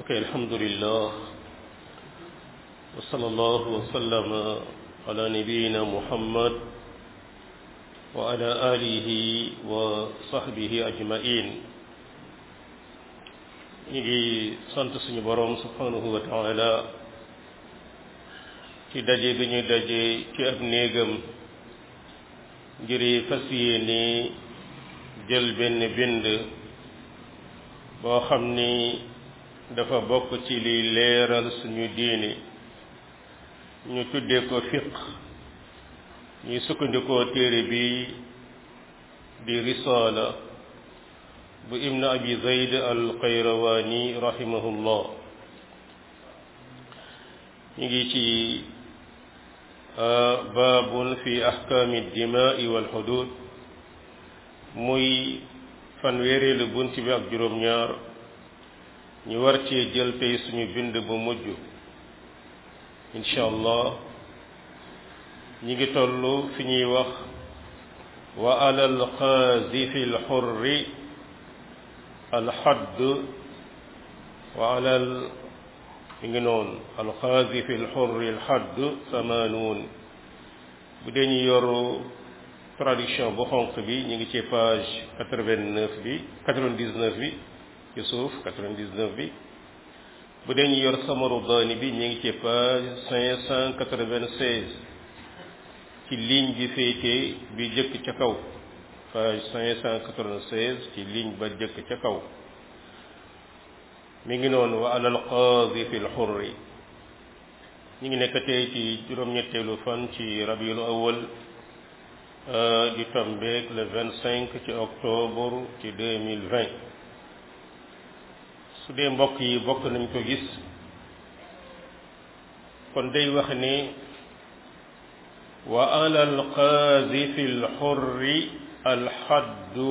ok alhamdulillah wa sallallahu wa sallama ala nabiyina muhammad wa ala alihi wa sahbihi ajmain ñu ngi sant suñu boroom subhanahu wa taala ci daje bi ñu daje ci ab néegam ngir fas yéene jël benn bind boo xam ni dafa bokk ci liy leeral suñu diini ñu tuddee ko fiq ñuy sukkandikoo téere bi di risaala bu ibn abi zayd al qayrawaani rahimahullah ñu ngi ci baabun fi ahkaami dimaai wal xudud muy fanweereelu bunt bi ak juróom-ñaar ñu war cee jël tey suñu bind bu mujj incha allah ñi ngi toll fi ñuy wax wa alal qaadifi alxurri alxadd wa alal mi ngi noonu alqaadifi alxurri alxadd samaanuun bu dee ñu yoru traduction bu xonq bi ñu ngi ci page quatre-vingt-neuf bi quatre-vingt-dix-neuf bi ci suuf quatre-vingt-dix-neuf bi bu dee ñu yor samaru daani bi ñu ngi ci page cinq cent quatre-vingt-seize ci ligne bi féete bi jëkk ca kaw page cinq cent quatre-vingt-seize ci ligne ba jëkk ca kaw mi ngi noonu wa alal qaadi fi lxurri ñu ngi nekk tey ci juróom-ñetteelu fan ci rabiul awal di tombeek le vingt cinq ci octobre ci deux mille vingt su dee mbokk yi bokk nañ ko gis kon day wax ni wa alal qaadifi lxurri alxaddu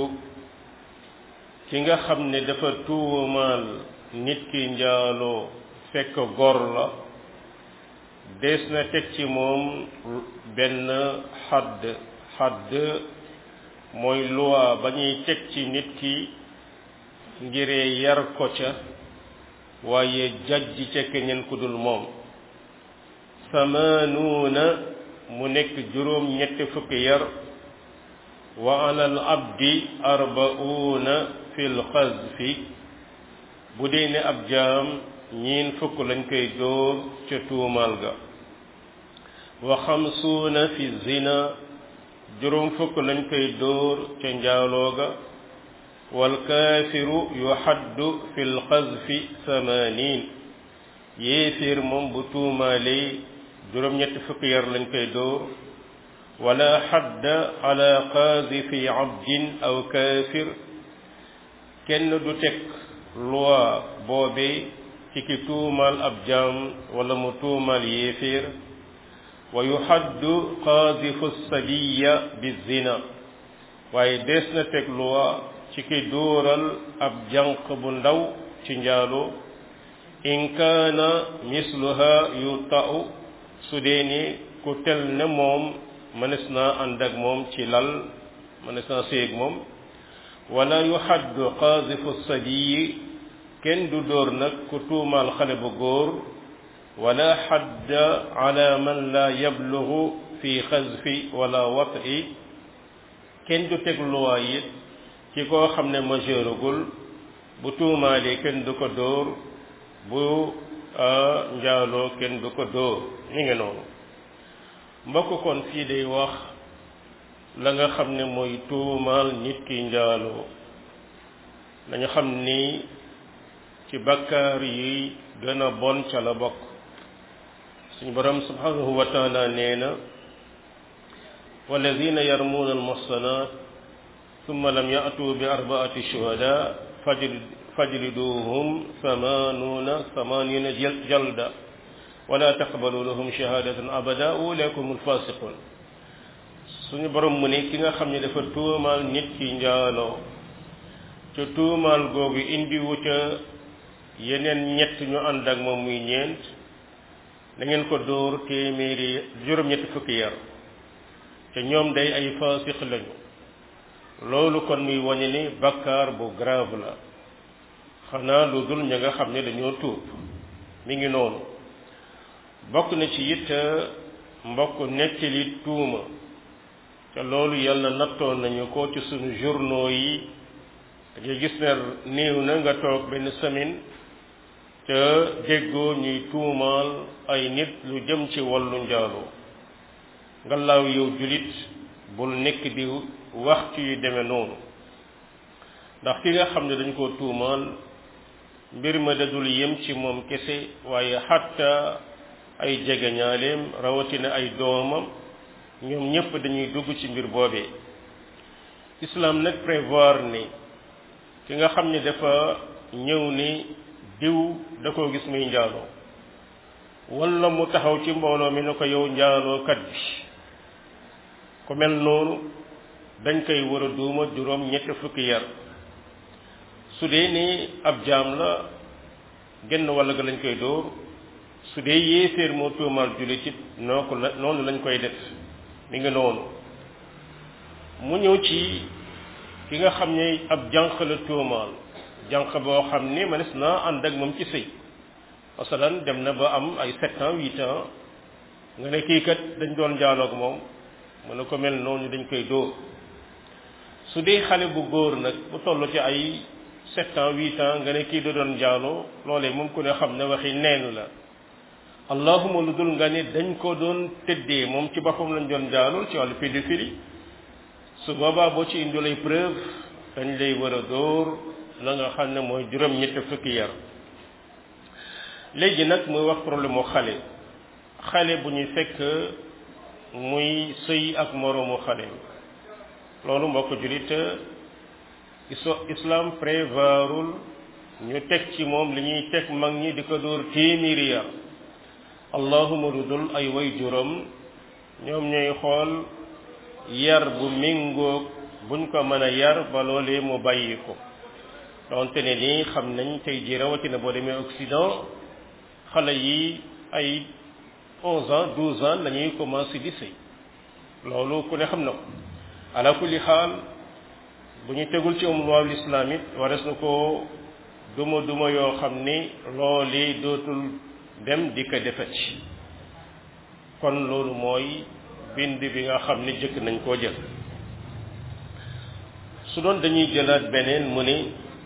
ki nga xam ne dafa tuumaal nit ki njaaloo fekk gor la dees na teg ci moom benn xadd xadd mooy loi ba ñuy teg ci nit ki ngiree yar ko ca waaye jajji ca keneen ku dul moom samaanuuna mu nekk juróom ñetti fukki yar wa alal abdi arba'uuna fil xazfi bu dee ne ab jaam ñiin fukk lañ koy dóor ca tuumaal ga wa xamsuuna fi zina juróom fukk lañ koy dóor ca njaaloo ga wal kaafiru yuxaddu fi lxazfi samaaniin yéeféer moom bu tuumaalee juróom ñetti fukk yar lañ koy dóor wala xadda ala qaadifi abdin aw kaafir kenn du teg loi boobee ci ki tuumaal ab jaam wala mu tuumaal yéeféer wa yuxaddu qaadifu sabiya bi zina waaye dees na teg loi ci ki dóoral ab jànq bu ndaw ci njaaloo in kaana misluha yu ta'u su dee ni ku tel ne moom mënees naa ànd ak moom ci lal mënees naa séeg moom wala yuxaddu qaadifu sabiyi kenn du dóor nag ku tuumaal xale bu góor wala xadda ala man la yablugu fi xazfi wala wat'i kenn du teg luwaay it ci koo xam ne majeuragul bu tuumaalee kenn du ko dóor bu njaaloo kenn du ko dóor mi ngi noonu mbokk kon fii day wax la nga xam ne mooy tuumaal nit ki njaaloo dañu xam ni ci bakkaar yi gën a bon ca la bokk suñu borom subhanahu wa taala nee na walladina yarmuuna almuhsanat summa lam ya'tu bi arbaati shuhada fajliduhum thamanuuna thamanina jalda wala taqbalu lahum shahadatan abada ulaikum alfasiqun suñu borom mu ne ki nga xam ne dafa tuumaal nit ki njaaloo ca tuumaal googu indiwu ca yeneen ñett ñu ànd ak moom muy ñeent da ngeen ko dóor téeméeri juróom-ñetti fukki yar te ñoom day ay faasiq lañu loolu kon muy wañe ni bakkaar bu grave la xanaa lu dul ña nga xam ne dañoo tuub mi ngi noonu bokk na ci it mbokk nettali tuuma te loolu yàlla nattoon nañu ko ci sunu journaux yi da ngay gis ne néew na nga toog benn semaine te déggoo ñuy tuumaal ay nit lu jëm ci wàllu njaaloo ngallaaw yow julit bul nekk di wax ci yu demee noonu ndax ki nga xam ne dañ koo tuumaal mbir ma dadul yem ci moom kese waaye xatta ay jegeñaaleem rawatina ay doomam ñoom ñëpp dañuy dugg ci mbir boobee islam nag prévoir ni ki nga xam ne dafa ñëw ni diw da koo gis muy njaaloo wala mu taxaw ci mbooloo mi ne ko yow njaaloo kat bi ku mel noonu dañ koy war a duuma juróom ñetti fukki yar su dee ni ab jaam la genn walla ga lañ koy dóor su dee yéeféer moo tuumaal jullit it noo ko la noonu lañ koy def mi ngi noonu mu ñëw ci ki nga xam ne ab jànq la tuumaal jànq boo xam ni manes naa ànd ak moom ci sëy masalan dem na ba am ay sept ans huit ans nga ne kii kat dañ doon jaaloog moom mu ne ko mel noonu dañ koy dóor su dee xale bu góor nag bu toll ci ay sept ans huit ans nga ne kii da doon jaaloo loolee moom ku ne xam ne waxi neen la allahuma lu dul nga ne dañ ko doon tëddee moom ci boppam lañ doon jaalool ci wàllu pédophilie su boobaa boo ci indi lay preuve dañ lay war a dóor la nga xam ne mooy juróom ñetti fukki yar léegi nag muy wax problème mu xale xale bu ñuy fekk muy sëy ak moroomu xale loolu mbokk julit islam prévarul ñu teg ci moom li ñuy teg mag ñi di ko dóor téeméeri yar allahuma dudul ay way juróom ñoom ñooy xool yar bu méngoog buñ ko mën a yar ba loolee mu bàyyi ko donte ne nii xam nañ tey ji rawatina boo demee Occident xale yi ay onze ans douze ans la ñuy commencé di sëy loolu ku ne xam na ko ala kulli xaal bu ñu tegul ci am loi l'islam it wares na ko duma duma yoo xam ni loolu dootul dem di ko defati kon loolu mooy bind bi nga xam ni jëkk nañ koo jël su doon dañuy jëlaat beneen mu ni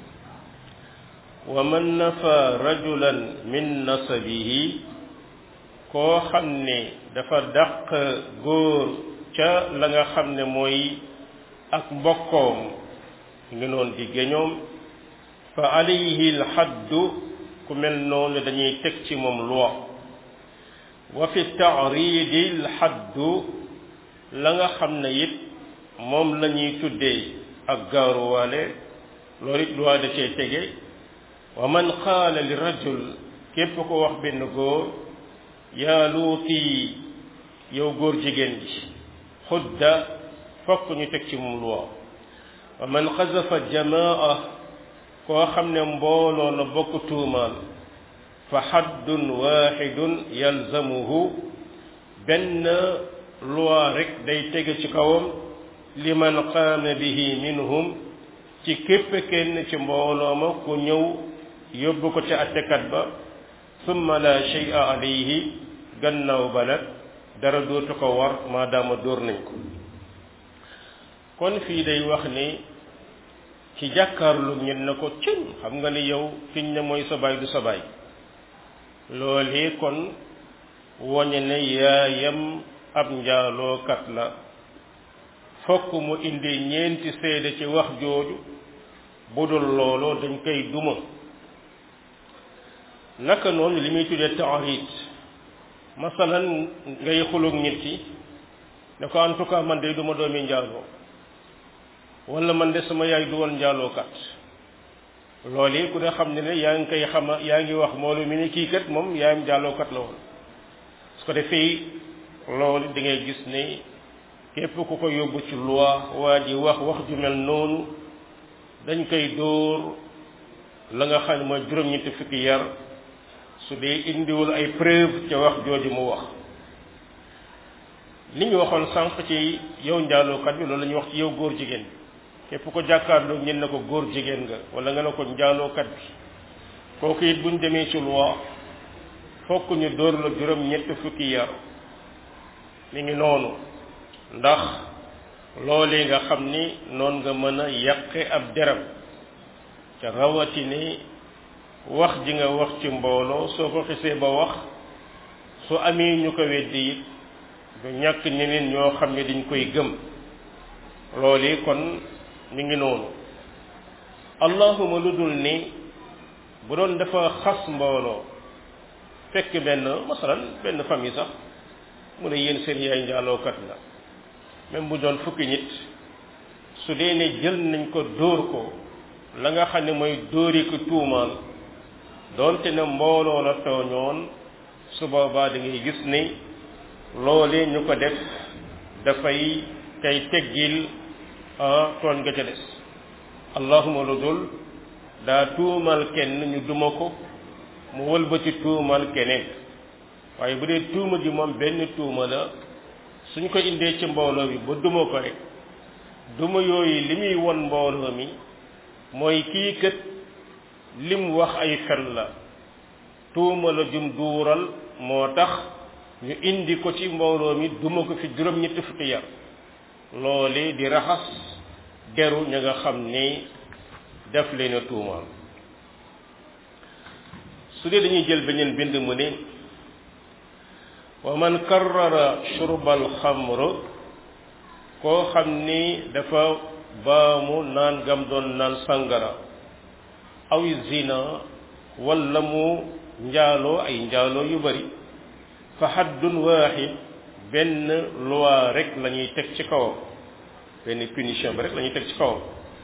wa man nafa rajulan min nasabihi koo xam ne dafa dàq góor ca la nga xam ne mooy ak mbokkoom ngi noon di géñoom fa alayhi lxaddu ku mel noonu dañuy teg ci moom loi wa fi taaridi lxaddu la nga xam ne it moom la ñuy tuddee ak gaaruwaale loolu it loi da cee tege wa man qaala li rajul képp ko wax benn góor yaa luuti yow góor jigéen ji xudda fokk ñu teg ci moom loi wa man xazafa jamaa koo xam ne mbooloo la bokk tuumaal fa xaddun waxidun yalzamuhu benn loi rek day tege ci kawam liman qaama bihi minhum ci képp kenn ci mbooloo ma ku ñëw yóbbu ko ca attekat ba summa la shay'a alayhi gannaaw ba nag dara dootu ko war maadaama dóor nañ ko kon fii day wax ni ci jàkkaarlu ñen na ko cim xam nga ni yow fiñ ne mooy sa baay du sa baay loolee kon woñe ne yaayam ab njaalookat la fokk mu indi ñeenti seede ci wax jooju bu dul looloo dañ koy duma naka noonu li muy tuddee taarit masalan ngay xulug nit ki ne ko en tout cas man de duma doomi njaaloo wala man de sama yaay du woon njaalookat loolu ku ne xam ne ne yaa ngi koy xama yaa ngi wax moolu mi ni kii kat moom yaayam njaalookat la woon su ko defee loolu da ngay gis ne képp ku ko yóbbu ci loi waa ji wax wax ju mel noonu dañ koy dóor la nga xam ne mooy juróom-ñetti fukki yar su dee indiwul ay preuve ca wax jooju mu wax li ñu waxoon sànq ci yow njaalookat bi loolu la ñuy wax ci yow góor jigéen bi képp ko jàkkaarloo ñen na ko góor jigéen nga wala nga ne ko njaalookat bi kooku it buñ demee ci loi fokk ñu dóor la juróom ñett fukki yar mi ngi noonu ndax loolee nga xam ni noon nga mën a yàqe ab deram ca rawatini wax ji nga wax ci mbooloo soo ko xisee ba wax su amee ñu ko weddi it du ñàkk ñeneen ñoo xam ne dañ koy gëm loolu kon mi ngi noonu allahuma lu dul ni bu doon dafa xas mbooloo fekk benn masalan benn famille sax mu ne yéen seen yaay njaalookat la même bu doon fukki nit su dee ne jël nañ ko dóor ko la nga xam ne mooy dóori ko tuumaal doonte ne mbooloo la tooñoon su boobaa da ngay gis ni loolee ñu ko def dafay kay teggil tooñ nga ca des allahuma lu dul daa tuumal kenn ñu duma ko mu wëlbati tuumal keneen waaye bu dee tuuma ji moom benn tuuma la suñ ko indee ci mbooloo bi ba duma ko rek duma yooyu li muy won mbooloo mi mooy kii kët lim wax ay fen la tuuma la jum duural moo tax ñu indi ko ci mbooloo mi duma ko fi juróom-ñetti fukki yar loole di raxas deru ña nga xam ni def leen a tuumaal su dee dañuy jël beneen bind mu ne wa man karrara shurbal xamr koo xam ni dafa baamu naan gam doon naan sangara aw zina wala mu njaaloo ay njaaloo yu bari fa haddun waaxid benn loi rek la ñuy teg ci kawam benn punition bi rek la ñuy teg ci kawam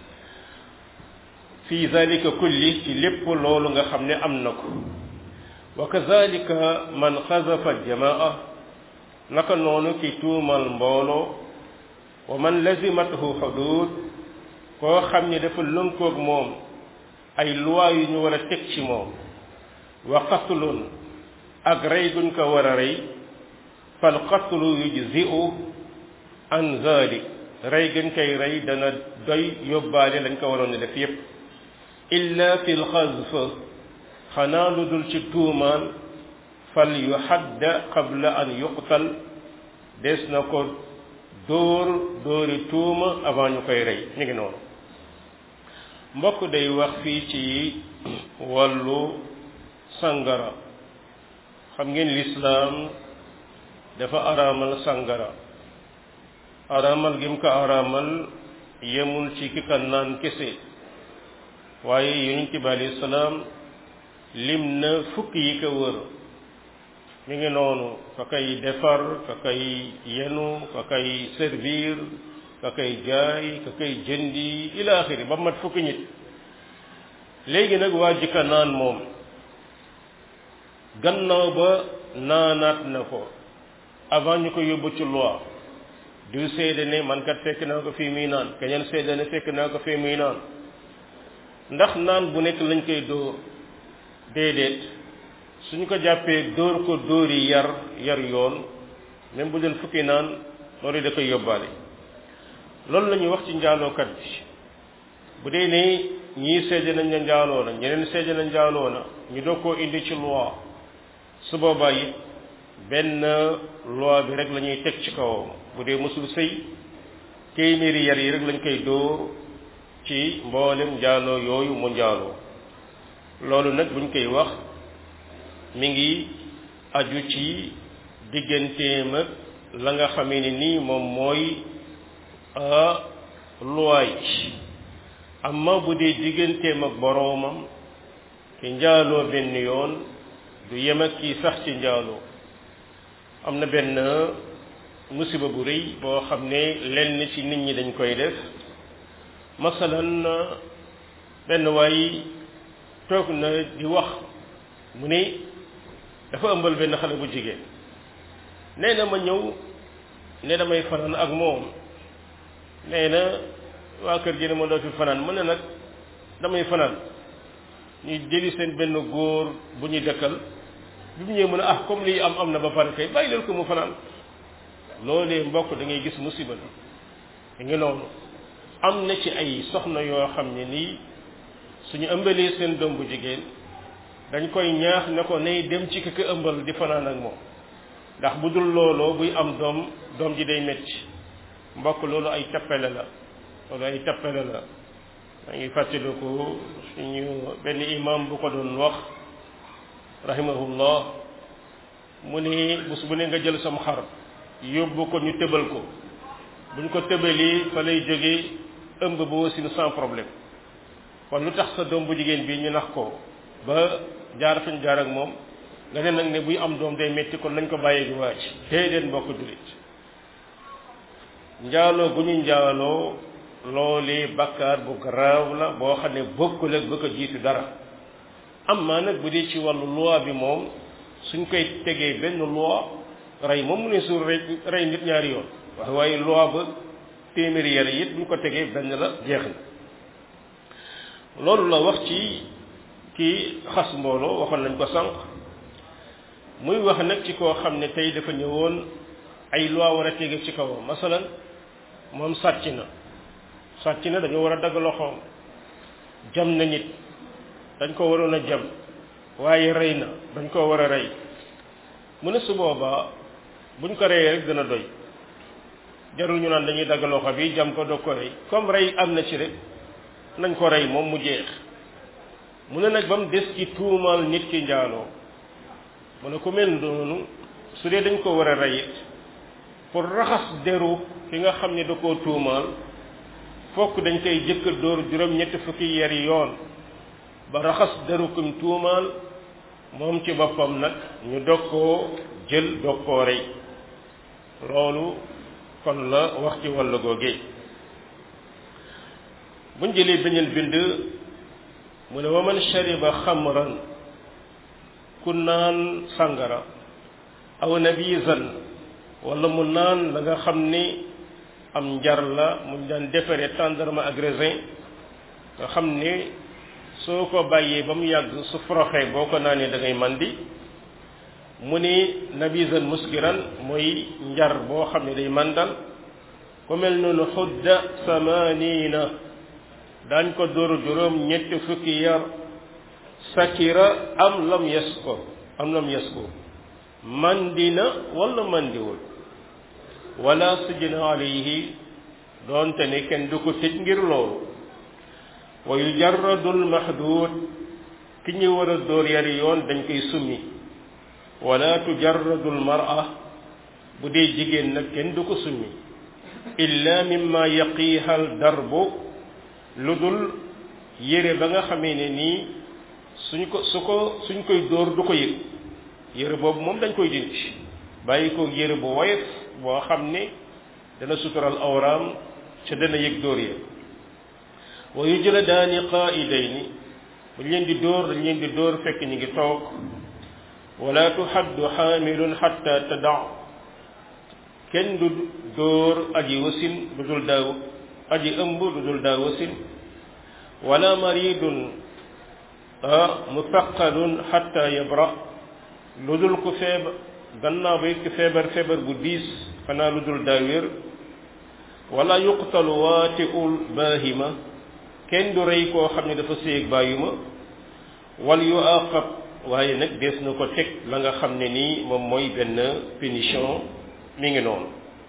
fi zalika kulli ci lépp loolu nga xam ne am na ko wa kazalika man xazafa jamaa naka noonu ki tuumal mbooloo wa man lazimathu xudud koo xam ne dafa lënkoog moom ay loi yu ñu war a teg ci moom wa qatlun ak rey guñ ko war a rey fal qatlu yujzi'u an zalik rey gën koy rey dana doy yóbbaale lañ ko waroon a def yépp illa fi lxazf xanaa lu dul ci tuumaan fal yuhadda qabla an yuqtal des na ko dóor dóori tuuma avant ñu koy rey mi ngi noonu mbokk day wax fii ci wàllu sangara xam ngeen lislaam dafa araamal sangara araamal gi mu ko araamal yemul ci ki ka naan kese waaye yonent bi alayhi salaam lim na fukk yi ko wër mi ngi noonu ka koy defar ka koy yenu ka koy servir ka koy jaay ka koy jëndi ila axiri ba mat fukki nit léegi nag waa jikka naan moom gannaaw ba naanaat na ko avant ñu ko yóbbu ci loi du seede ne man kat fekk naa ko fii muy naan keneen seede ne fekk naa ko fii muy naan ndax naan bu nekk lañ koy dóor déedéet suñu ko jàppee dóor ko dóor yi yar yar yoon même bu doon fukki naan loolu da koy yóbbaale loolu la ñuy wax ci njaalookat bi bu dee ne ñii seede nañ ne njaaloo na ñeneen seede na njaaloo na ñu doog koo indi ci loi su boobaa it benn loi bi rek la ñuy teg ci kawam bu dee mësul sëy téeméeri yar yi rek lañ koy dóor ci mboolem njaaloo yooyu mu njaaloo loolu nag buñ koy wax mi ngi aju ci digganteem ak la nga xamee ni nii moom mooy loi yi amma bu dee digganteem ak boroomam ki njaaloo benn yoon du yem ak kii sax ci njaaloo am na benn musiba bu rëy boo xam ne lenn ci nit ñi dañ koy def masalan benn waay toog na di wax mu ne dafa ëmbal benn xale bu jigéen nee na ma ñëw ne damay fanaan ak moom nee na waa kër gi ne ma doo fi fanaan mu ne nag damay fanaan ñuy jëli seen benn góor bu ñuy dëkkal bi mu ñëwee mu ne ah comme lii am am na ba pare kay bàyyi leen ko mu fanaan loolee mbokk da ngay gis musiba la da nga noonu am na ci ay soxna yoo xam ne nii suñu ëmbalee seen doom bu jigéen dañ koy ñaax ne ko nay dem ci ki ko ëmbal di fanaan ak moom ndax bu dul looloo buy am doom doom ji day metti mbokk loolu ay tappale la loolu ay tappale la maa ngi fàttaliku suñu benn imam bu ko doon wax rahimahullah mu ni bés bu ne nga jël sam xar yóbbu ko ñu tëbal ko buñ ko tëbalee fa lay jóge ëmb ba wasin sans problème kon lu tax sa doom bu jigéen bi ñu nax ko ba jaar fañ jaar ak moom nga ne nag ne buy am doom day metti kon nañ ko bàyyee gi waaj déedéet mbokk jullit njaaloo gu ñu njaaloo loolee bakkaar bu garaaw la boo xam ne bokkul ak ba ko jiitu dara am maa nag bu dee ci wàllu loi bi moom suñ koy tegee benn loi rey moom mu ne suur rey rey nit ñaari yoon waaye waaye loi ba téeméeri yar it buñ ko tegee benn la jeex na loolu la wax ci kii xas mbooloo waxoon nañ ko sànq muy wax nag ci koo xam ne tey dafa ñëwoon ay loi war a tege ci kawam masalan moom sàcc na sàcc na dañoo war a dagg loxoom jam na nit dañ ko waroon a jam waaye rey na dañ koo war a rey mu ne su boobaa buñ ko reyee rek dana doy jarul ñu naan dañuy dagg loxo bi jam ko doog ko rey comme rey am na ci rek nañ ko rey moom mu jeex mu ne nag ba mu des ci tuumaal nit ki njaaloo mu ne ku mel noonu su dee dañ ko war a rey it pour raxas deru ki nga xam ne da koo tuumaal fokk dañ koy jëkk dóor juróom-ñetti fukki yari yoon ba raxas deru kum tuumaal moom ci boppam nag ñu dog koo jël dog koo rey loolu kon la wax ci wàllu googee buñ jëlee beneen bind mu ne wa man shariba xamran ku naan sangara aw nabizan wala mu naan la nga xam ni am njar la mu daan defaree tendrement ak raisin nga xam ni soo ko bàyyee ba mu yàgg su foroxee boo ko naanee da ngay mandi mu ni nabizan muskiran mooy njar boo xam ne day mandal ku mel noonu xudda samanina daañ ko dóor juróom ñetti fukki yar sakira am lam yes ko am lam yes ko mandina wala mandiwul wala sujna alayhi doonte ne kenn du ko tëj ngir loolu wa yujarradu almahdud ki ñu war a dóor yari yoon dañ koy summi wala tujarradu almar'a bu dee jigéen nag kenn du ko summi illa mimma yaqiha al darbu lu dul yére ba nga xamee ne nii suñ ko su ko suñ koy dóor du ko yëg yére boobu moom dañ koy dindi bàyyi ko yére bu woyof boo xam ne dana sutural awraam ca dana yëg dóor ya wa yujladaani qaa'idayni buñ leen di dóor dañ leen di dóor fekk ñu ngi toog wala tuhaddu xaamilun xatta tada kenn du dóor aji wasin lu dul daaw aji ëmb lu dul daa wasin wala maridun mufaqadun xatta yabra lu dul ku feebar gannaaw ba it ku feebar feebar bu diis xanaa lu dul daa wér wala yuqtalu waatiul baahima kenn du rey koo xam ne dafa séeg bàyyuma wal yu aqab waaye nag dees na ko teg la nga xam ne nii moom mooy benn punition mi ngi noonu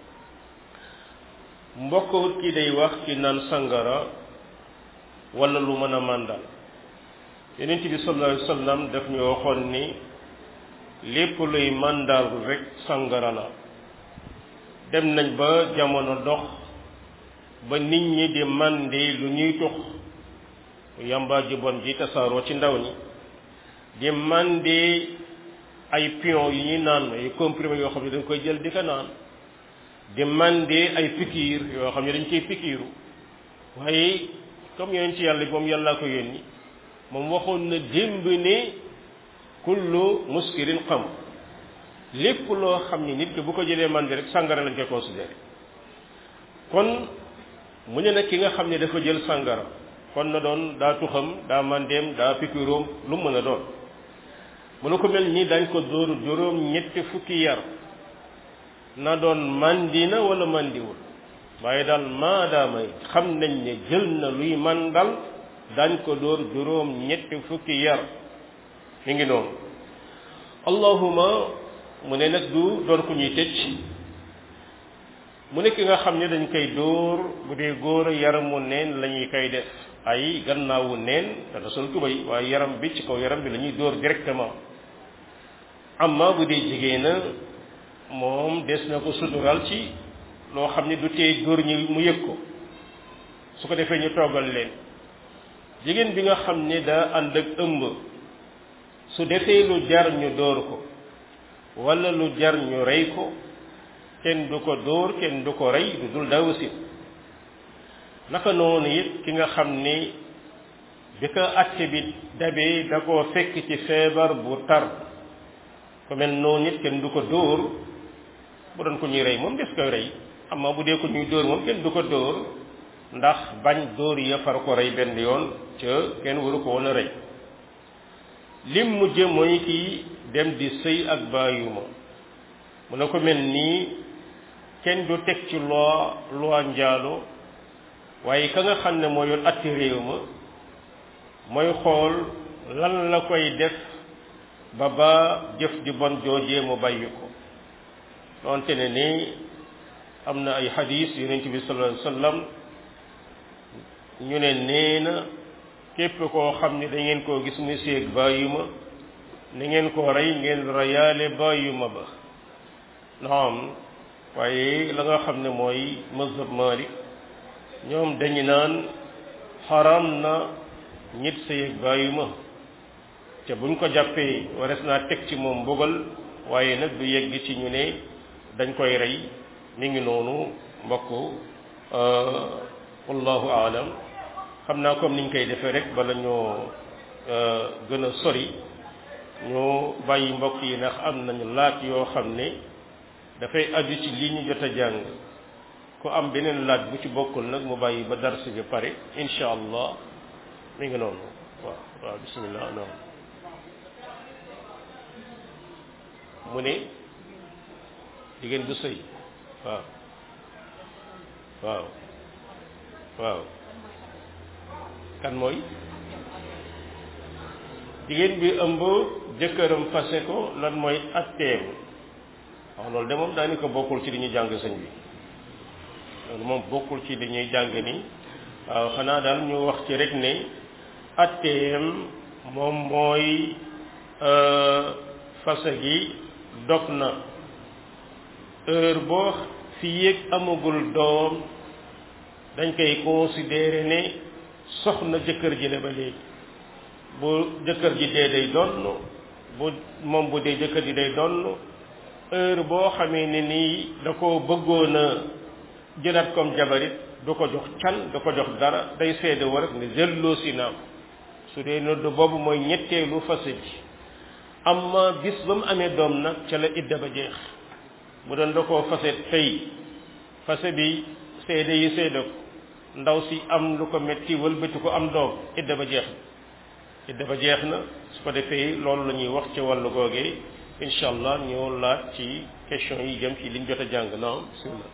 mbokk ki day wax ci naan sangara wala lu mën a màndal yonent bi sallallahu alayhi wasallam daf ñu waxoon ni lépp luy màndal rek sangara la dem nañ ba jamono dox ba nit ñi di màndi lu ñuy tux yamba ji bon ji tasaaroo ci ndaw ñi di màndi ay pion yu ñuy naan ay comprimé yoo xam ne dañ koy jël di ko naan di màndi ay pikiir yoo xam ne dañ ciy pikiiru waaye comme yonent ci yàlla moom yàllaa ko yónni moom waxoon na démb ne kullu muskirin xam lépp loo xam ni nit ki bu ko jëlee màndi rek sàngara lañ koy considéré kon mu ne nag ki nga xam ne dafa jël sàngara kon na doon daa tuxam daa mandeem daa pikiroom lu mën a doon mu ne ko mel nii dañ ko dóor juróom ñetti fukki yar na doon mandi na wala mandiwul waaye daal maadaama xam nañ ne jël na luy mandal dañ ko dóor juróom ñetti fukki yar mi ngi noonu allahuma mu ne nag du doon ku ñuy tëj mu nekk nga xam ne dañ koy dóor bu dee góor yaramu neen la ñuy koy def ay gannaawu neen dana sol tubay waaye yaram bi ci kaw yaram bi la ñuy dóor directement amma bu dee jigéen moom des na ko sutural ci loo xam ne du tee góor ñi mu yëg ko su ko defee ñu toggal leen jigéen bi nga xam ne daa ànd ak ëmb su defee lu jar ñu dóor ko wala lu jar ñu rey ko kenn du ko dóor kenn du ko rey du dul daa wasin naka noonu it ki nga xam ni bi ko atte bi dabee da koo fekk ci feebar bu tar ku mel noonu it kenn du ko dóor bu doon ko ñuy rey moom des koy rey amma bu dee ko ñuy dóor moom kenn du ko dóor ndax bañ dóor ya far ko rey benn yoon ca kenn waru ko woon a rey lim mujj mooy kii dem di sëy ak bàyyuma mu ne ko mel nii kenn du teg ci loi loi njaalo waaye ka nga xam ne moo yoon atti réew ma mooy xool lan la koy def ba ba jëf di bon joojee mu bàyyi ko doonte ne ni am na ay xadis yonent bi sallallahu alayhi wasallam ñu ne nee na képp koo xam ne da ngeen koo gis muy séeg bàyyuma ni ngeen ko rey ngeen reyaale bàyyuma ba naam waaye la nga xam ne mooy mazhab Malik ñoom dañu naan xaram na ñit séeg bàyyuma te buñ ko jàppee wares naa teg ci moom mbugal waaye nag du yegg ci ñu ne dañ koy rey mi ngi noonu mbokk wallahu aalam xam naa comme niñ koy defee rek bala ñoo gën a sori ñu bàyyi mbokk yi ndax am nañu laaj yoo xam ne dafay aju ci li ñu jot a jàng ku am beneen laaj bu ci bokkul nag mu bàyyi ba darsi bi pare incha allah mi ngi noonu waaw waaw bismillah noonu mu ne jigéen bu sëy waaw waaw waaw kan mooy jigéen bi ëmb jëkkëram fase ko lan mooy atteem waaw loolu de moom daanaka bokkul ci li ñuy jàng sëñ bi loolu moom bokkul ci li ñuy jàng ni waaw xanaa daal ñu wax ci rek ne atteem moom mooy fase gi dog na heure boo fi yéeg amagul doom dañ koy considérer ne soxna jëkkër ji la ba léegi bu jëkkër ji dee day donn bu moom bu dee jëkkër ji day donn heure boo xamee ne nii da ko bëggoon a jëlaat comme jabarit du ko jox can du ko jox dara day seede war ne jëlloo si naam su dee nodd boobu mooy ñetteelu fase ji amma bis ba mu amee doom nag ca la idda ba jeex bu doon da koo fase tey fase bi seede yi seede ko ndaw si am lu ko metti wëlbati ko am doom idda ba jeex na idda ba jeex na su ko defee loolu la ñuy wax ci wàllu googee incha allah ñoo laaj ci question yi jëm ci liñ jot a jàng naam bismillah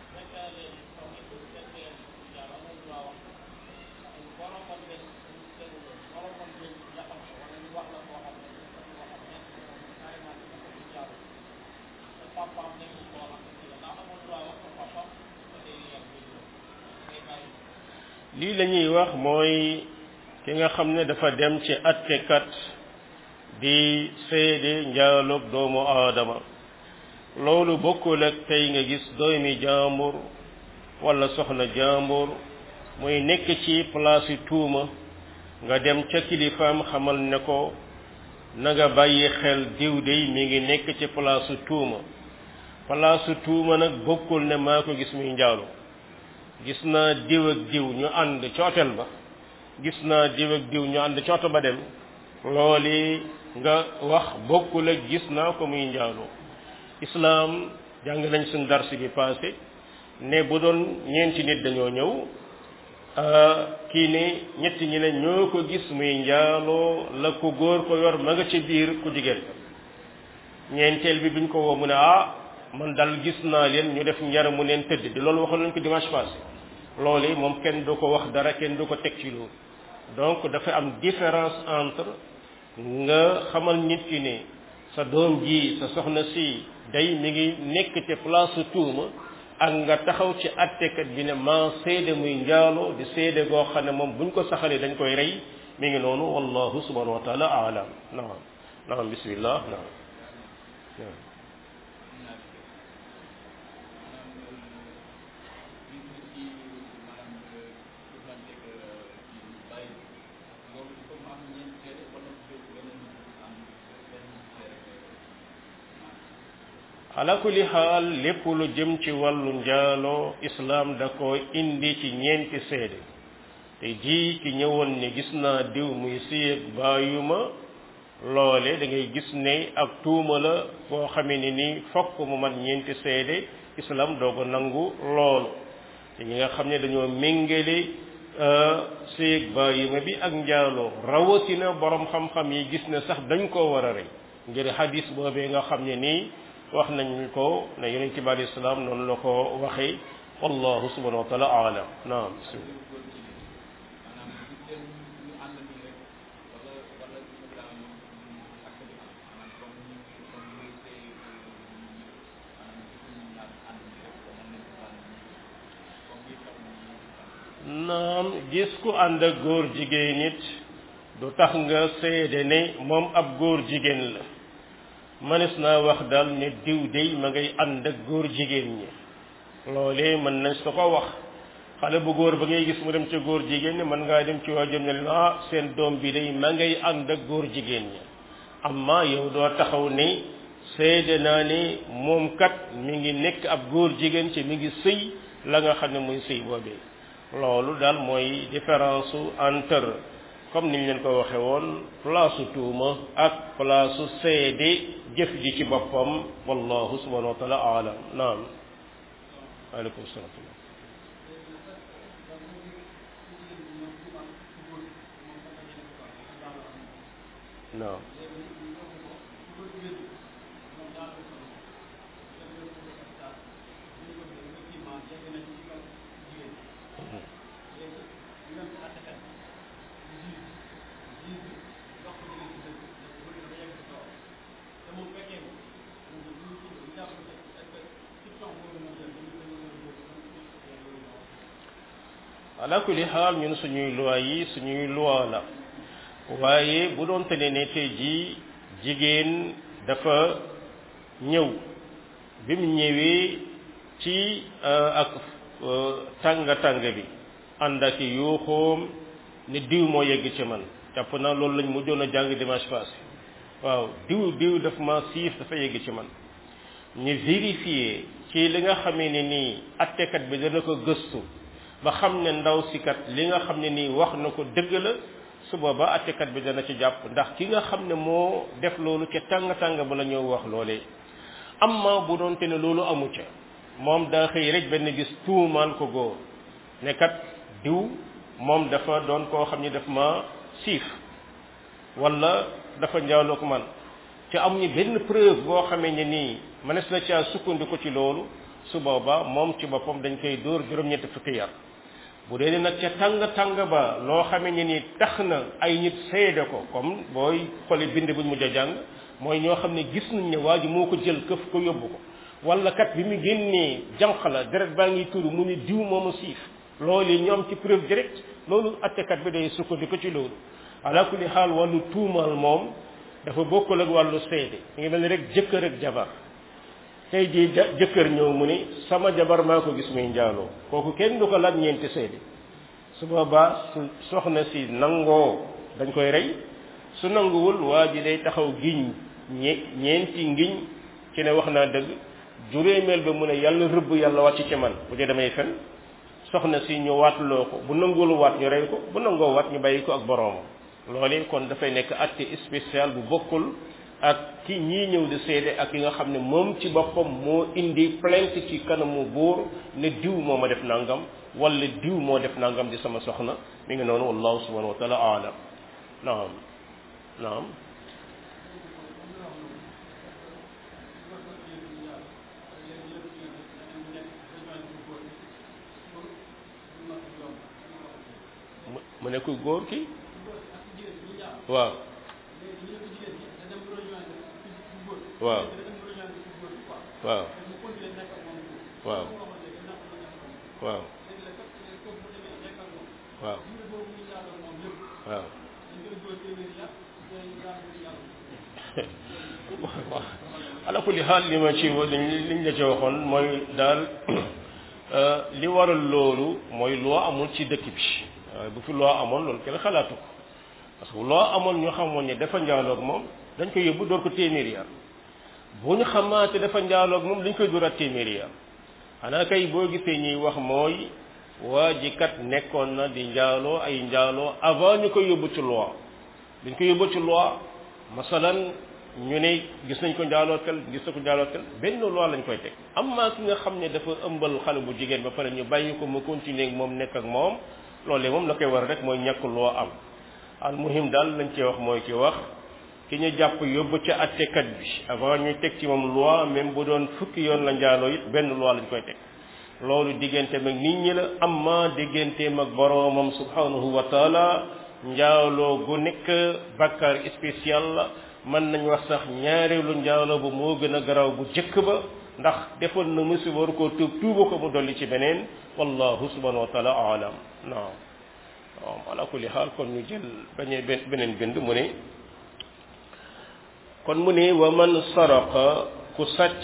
lii la ñuy wax mooy ki nga xam ne dafa dem ci attekat di seede njaaloog doomu aadama loolu bokkul ak tey nga gis doomi jaambur wala soxna jaambur muy nekk ci place tuuma nga dem ca kilifaam xamal ne ko na nga bàyyi xel diw dey mi ngi nekk ci place tuuma place tuuma nag bokkul ne maa ko gis muy njaalo gis naa diw ak diw ñu ànd ci hôtel ba gis naa diw ak diw ñu ànd ci oto ba dem looli nga wax bokkul ak gis naa ko muy njaaloo islaam jàng nañ suñ darsi bi passé ne bu doon ñeenti nit dañoo ñëw kii ne ñetti ñi ne ñoo ko gis muy njaaloo la ko góor ko yor ma nga ci biir ku jigéen ñeenteel bi biñ ko woo mu ne ah man dal gis naa leen ñu def njar mu neen tëdd di loolu waxoon nañ ko dimanche passé loolu moom kenn du ko wax dara kenn du ko teg ci loolu donc dafa am différence entre nga xamal nit ki ne sa doom ji sa soxna si day mi ngi nekk ci place tuuma ak nga taxaw ci attekat bi ne maa seede muy njaalo di seede goo xam ne moom buñ ko saxalee dañ koy rey mi ngi noonu wallahu subhanahu wa taala aalam naam naam bismillah naam ala kulli xaal lépp lu jëm ci wàllu njaaloo islaam da ko indi ci ñeenti seede te ji ki ñëwoon ne gis naa diw muy siyeg bàyyuma loole da ngay gis ne ak tuuma la boo xamee ne ni fokk mu mat ñeenti seede islam doo ko nangu loolu te ñi nga xam ne dañoo méngale siyeg bàyyuma bi ak njaaloo rawatina borom xam-xam yi gis ne sax dañ koo war a rey ngir hadis boobee nga xam ne nii wax nañ ko ne yonent bi alayhi salaam noonu la ko waxee wallahu subhanahu wa taala aalam naam naam gis ku ànd ak góor jigéen nit du tax nga seede ne moom ab góor jigéen la mënees naa wax daal ne diw dey ma ngay ànd ak góor jigéen ñi loolee mën nañ su ko wax xale bu góor ba ngay gis mu dem ca góor jigéen ñi mën ngaa dem ci waajam ne leen ah seen doom bi day ma ngay ànd ak góor jigéen ñi amma yow doo taxaw ne seede naa ne moom kat mi ngi nekk ab góor jigéen ci mi ngi sëy la nga xam ne muy sëy boobee loolu daal mooy différence entre comme niñ leen ko waxe woon place tuuma ak place seede jëf ji ci boppam wallahu subhanahu wa taala aalam naam aleykum salaam naam ala kulli xaal ñun suñuy loi yi suñuy loi la waaye bu doon te ne ne tey jii jigéen dafa ñëw bi mu ñëwee ci ak tànga tànga bi ànd ak yuuxoom ne diw moo yegg ci man jàpp naa loolu lañ mujjoon a jàng dimanche passé waaw diw diw daf ma siif dafa yegg ci man ñu vérifier ci li nga xamee ne nii attekat bi dana ko gëstu ba xam ne ndaw si kat li nga xam ne nii wax na ko dëgg la su booba attekat bi dana ci jàpp ndax ki nga xam ne moo def loolu ca tàng tàng ba la ñëw wax loolee amma bu doonte ne loolu amu ca moom daa xëy rek benn gis tuumaal ko góor ne kat diw moom dafa doon koo xam ne daf ma siif wala dafa njaaloo ko man te amuñu benn preuve boo xamee ne nii mënees na caa sukkandiku ci loolu su booba moom ci boppam dañ koy dóor juróom-ñetti fukki yar bu dee nag ca tàng tàng ba loo xamee ne nii tax na ay nit seede ko comme booy xoli bind buñ mujj a jàng mooy ñoo xam ne gis nañ ne waa ji moo ko jël këf ko yóbbu ko wala kat bi mu génnee jànq la deret baa ngi turu mu ne diw moomu siif loolu ñoom ci preuve direct loolu attekat bi day sukkandiku ci loolu ala kulli xaal wàllu tuumaal moom dafa bokkul ak wàllu seede ngi mel ni rek jëkkër ak jabar tey jii jëkkër ñëw mu ni sama jabar maa ko gis muy njaaloo kooku kenn du ko laaj ñeenti seede su boobaa su soxna si nangoo dañ koy rey su nanguwul waa ji day taxaw giñ ñe ñeenti ngiñ ci ne wax naa dëgg juróomeel ba mu ne yàlla rëbb yàlla wàcc ci man bu dee damay fen soxna si ñu waatloo ko bu nanguwul waat ñu rey ko bu nangoo waat ñu bàyyi ko ak boroomam loolee kon dafay nekk acte spécial bu bokkul ak ki ñii ñëw di seede ak yi nga xam ne moom ci boppam moo indi plainte ci kanamu buur ne diw moo ma def nangam wala diw moo def nangam di sama soxna mi ngi noonu wallahu subhanahu wa taala aalam naam naam mu ne ku góor ki waaw waaw waaw waaw waaw waaw waaw ala kulli xaal li ma ci liñ la ci waxoon mooy daal li waral loolu mooy loo amul ci dëkk bi waaye bu fi loo amoon loolu kenn xalaatu ko parce que loo amoon ñu xamoon ne dafa njaaloog moom dañ koy yóbbu door ko téeméeri yar bu ñu xamaate dafa njaaloog moom dañ koy dóoraat téeméeri yar xanaa kay boo gisee ñuy wax mooy waa ji kat nekkoon na di njaaloo ay njaaloo avant ñu koy yóbbu ci loi dañ koy yóbbu ci loi masalan ñu ne gis nañ ko njaaloo tel gis na ko njaaloo tel benn loi lañ koy teg amma ki nga xam ne dafa ëmbal xale bu jigéen ba pare ñu bàyyi ko mu continuer ak moom nekk ak moom loolee moom la koy war rek mooy ñàkk loo am al muhim daal lañ ci wax mooy ci wax ki ñu jàpp yóbbu ca attekat bi avant ñu teg ci moom loi même bu doon fukki yoon la njaaloo it benn loi lañ koy teg loolu digganteem ak nit ñi la amma digganteem ak boroomam subhanahu wa taala njaaloo gu nekk bakkaar spécial la mën nañ wax sax ñaareelu njaaloo bu moo gën a garaaw bu jëkk ba ndax defoon na musiba war koo tuub tuuba ko mu dolli ci beneen wallahu subhanahu wa taala alam naam waaw ala kulli xaal kon ñu jël bañee beneen bind mu ne kon mu ne wa man saraqa ku sàcc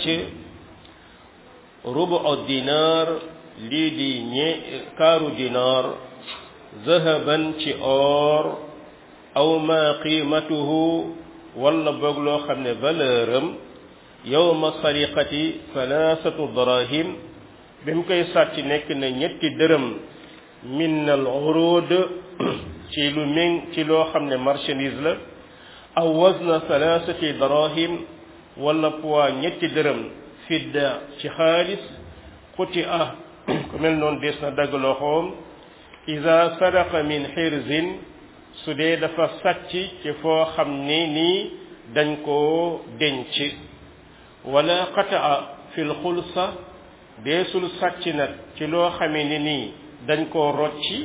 rubu dinaar lii di ñe kaaru dinaar zahaban ci or aw ma qiimatuhu wala boog loo xam ne valeur am yowma sariqati thalathatu darahim bi mu koy sàcc nekk na ñetti dërëm min al urud ci lu méng ci loo xam ne marchandise la aw wazna thalathati darahim wala poids ñetti dërëm fidda ci xaalis xuti ah ku mel noonu des na dagg loxoom ida sadaqa min xirzin su dee dafa sàcc ci foo xam ne nii dañ koo denc wala qataa fil xulsa deesul sàcc nag ci loo xamee ne nii dañ koo rocci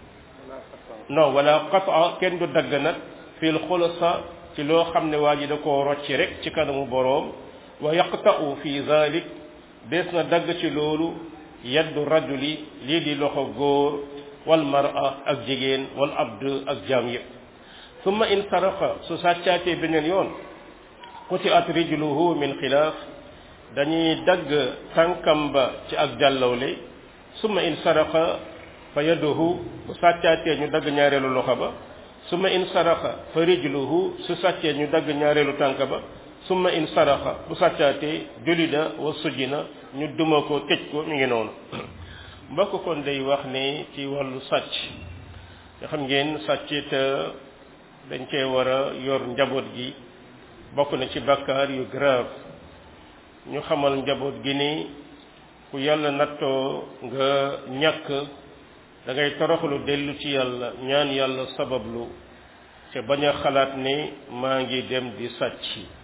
non wala qataa kenn du dagg nag fil xulsa ci loo xam ne waa ji da koo rocci rek ci kanamu boroom wa yaqta'u fi zalik dees na dagg ci loolu yaddu rajuli lii di loxo góor wal mar'a ak jigéen wal abd ak jaam yëpp summa in saraqa su sàccaatee beneen yoon quti'at rijluhu min xilaaf dañuy dagg tànkam ba ci ak jàllawle summa in saraqa fa yaduhu bu sàccaatee ñu dagg ñaareelu loxo ba summa in saraqa fa rijluhu su sàccee ñu dagg ñaareelu tànk ba summa in saraqa bu sàccaatee julida wa sujina ñu duma ko tëj ko mi ngi noonu mbokk kon day wax ne ci wàllu sàcc nga xam ngeen sàcc te dañ cee war a yor njaboot gi bokk na ci bakkaar yu grave ñu xamal njaboot gi ni ku yàlla nattoo nga ñàkk da ngay toroxlu dellu ci yàlla ñaan yàlla sabablu te bañ a xalaat ne maa ngi dem di sàcc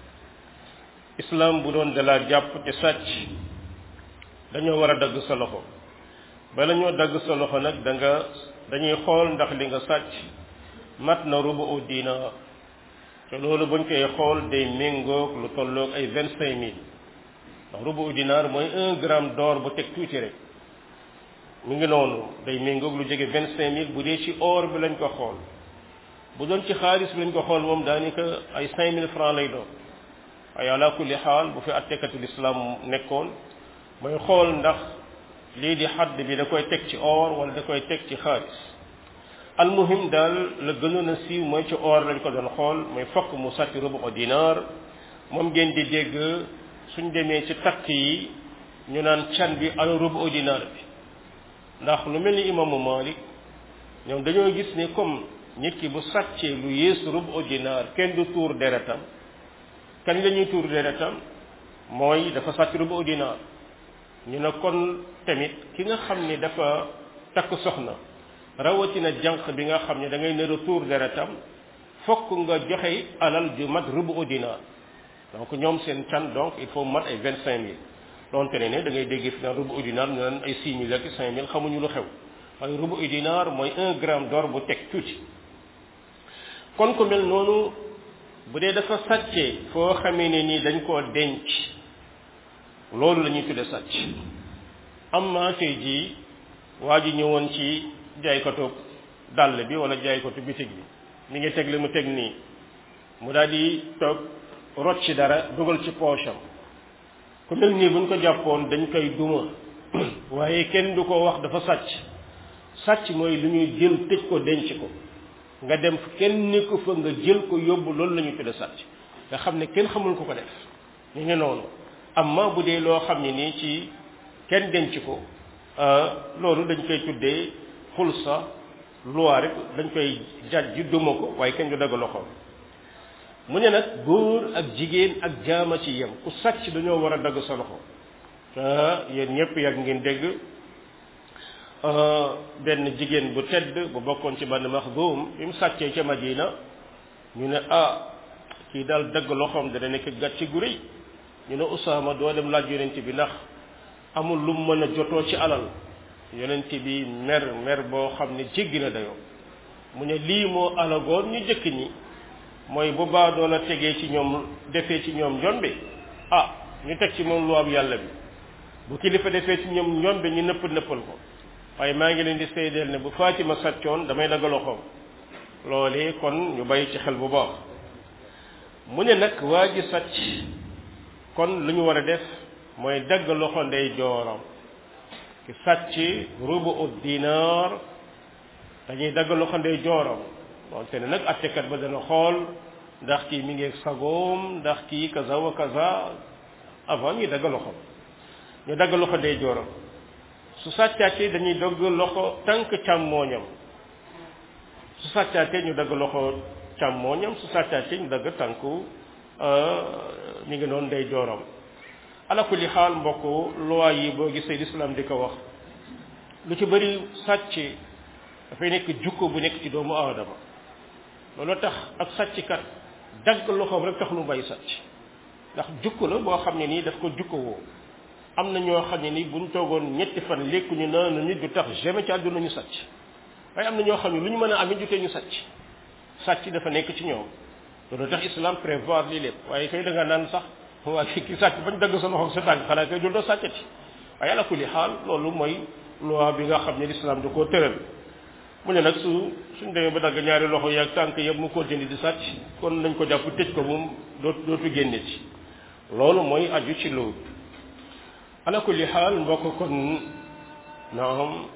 islam bu doon dalaa jàpp te sàcc dañoo war a dagg sa loxo bala ñoo dagg sa loxo nag da nga dañuy xool ndax li nga sàcc mat na rubu u dinaar te loolu buñ koy xool day méngoog lu tolloog ay vingt cinq mille ndax rubu u dinaar mooy un gramme d'or bu teg tuuti rek mu ngi noonu day méngoog lu jege vingt cinq mille bu dee ci or bi lañ ko xool bu doon ci xaalis bi lañ ko xool moom daanaka ay cinq mille francs lay doon waaye ala kulli xaal bu fi attekatul islam nekkoon mooy xool ndax lii di xadd bi da koy teg ci or wala da koy teg ci xaalis almuhim daal la gënoon a siiw mooy ci or lañ ko doon xool mooy fokk mu sàcc rubu dinaar moom ngeen di dégg suñ demee ci takk yi ñu naan can bi al rubu dinaar bi ndax lu mel ni imaamu Malik ñoom dañoo gis ni comme nit ki bu sàccee lu yées rubu dinaar kenn du tuur deretam kañ la ñuy tuur deretam mooy dafa sàcc rubu dinaar ñu ne kon tamit ki nga xam ni dafa takk soxna rawatina jànq bi nga xam ne da ngay ne retour deretam fokk nga joxe alal ju mat rubu dinaar donc ñoom seen can donc il faut mat ay vingt cinq mille donte ne ne da ngay dégg fi naan rubu dinaar ñu naan ay six mille ak cinq mille xamuñu lu xew waaye rubu dinaar mooy un gramme d'or bu teg tuuti kon ku mel noonu bu dee dafa sàccee foo xamee ne nii dañ koo denc loolu la ñuy tudde sàcc am maa tey jii waa ji ñëwoon ci jaaykatu dàll bi wala jaaykatu bitig bi mi ngi teg li mu teg nii mu daal di toog rocc ci dara dugal ci poche am ku mel nii buñ ko jàppoon dañ koy duma waaye kenn du ko wax dafa sàcc sàcc mooy lu ñuy jël tëj ko denc ko nga dem kenn ni ko fa nga jël ko yóbbu loolu la ñuy tudde sàcc nga xam ne kenn xamul ko ko def ñu ngi noonu amma bu dee loo xam ne nii ci kenn denc ko loolu dañ koy tuddee xulsa loi rek dañ koy jaj ju duma ko waaye kenn du dagg loxoom mu ne nag góor ak jigéen ak jaama ci yem ku sàcc dañoo war a dagg sa loxo yéen ñëpp yàgg ngeen dégg benn jigéen bu tedd bu bokkoon ci bann Maxdum bi mu sàccee ca Madina ñu ne ah kii daal dagg loxoom dana nekk gàcce gu rëy ñu ne Usaama doo dem laaj yonent bi ndax amul lu mu mën a jotoo ci alal yonent bi mer mer boo xam ne jéggi na dayoo mu ne lii moo alagoon ñu jëkk ñi mooy bu baa doon a tegee ci ñoom defee ci ñoom njombe ah ñu teg ci moom lu am yàlla bi bu kilifa defee ci ñoom njombe ñu nëpp nëppal ko waaye maa ngi leen di seedeel ne bu Fatima sàccoon damay dagg loxoom loolee kon ñu bàyyi ci xel bu baax mu ne nag waa ji sàcc kon lu ñu war a def mooy dagg loxo ndey jooram ki sàcc rubu ut dinaar dañuy dagg loxo ndey jooram wante ne nag attekat ba dana xool ndax kii mi ngi sagoom ndax kii kaza wa kaza avant ñuy dagg loxo ñu dagg loxo ndey jooram su sàccaatee dañuy dagg loxo tànk càmmooñam su sàccaatee ñu dagg loxo càmmooñam su sàccaatee ñu dagg tànku mi ngi noonu ndey jooram ala kulli xaal mbokk loi yi boo gisee lislaam di ko wax lu ci bëri sàcc dafay nekk jukko bu nekk ci doomu aadama loolu tax ak sàcckat dagg loxoom rek tax lu bay sàcc ndax jukko la boo xam ne nii daf ko jukko woo am na ñoo xam ne nii buñ toogoon ñetti fan lekkuñu naanu nit du tax jamais ci àdduna ñu sàcc waaye am na ñoo xam ne lu ñu mën a amit jutee ñu sàcc sàcc dafa nekk ci ñoom loolu tax islam prévoir lii lépp waaye kay da nga naan sax waa ki ki sàcc bañ dagg sa loxo sa tànk xanaa kay dul doo sàccati waaye ala kulli xaal loolu mooy loi bi nga xam ne l'islam da koo tëral mu ne nag su suñ demee ba dagg ñaari loxo yaag tànk yëpp mu continue di sàcc kon nañ ko jàpp tëj ko moom dootu dootu génne ci loolu mooy aju ci loolu ala kulli xaal mbokk kon naam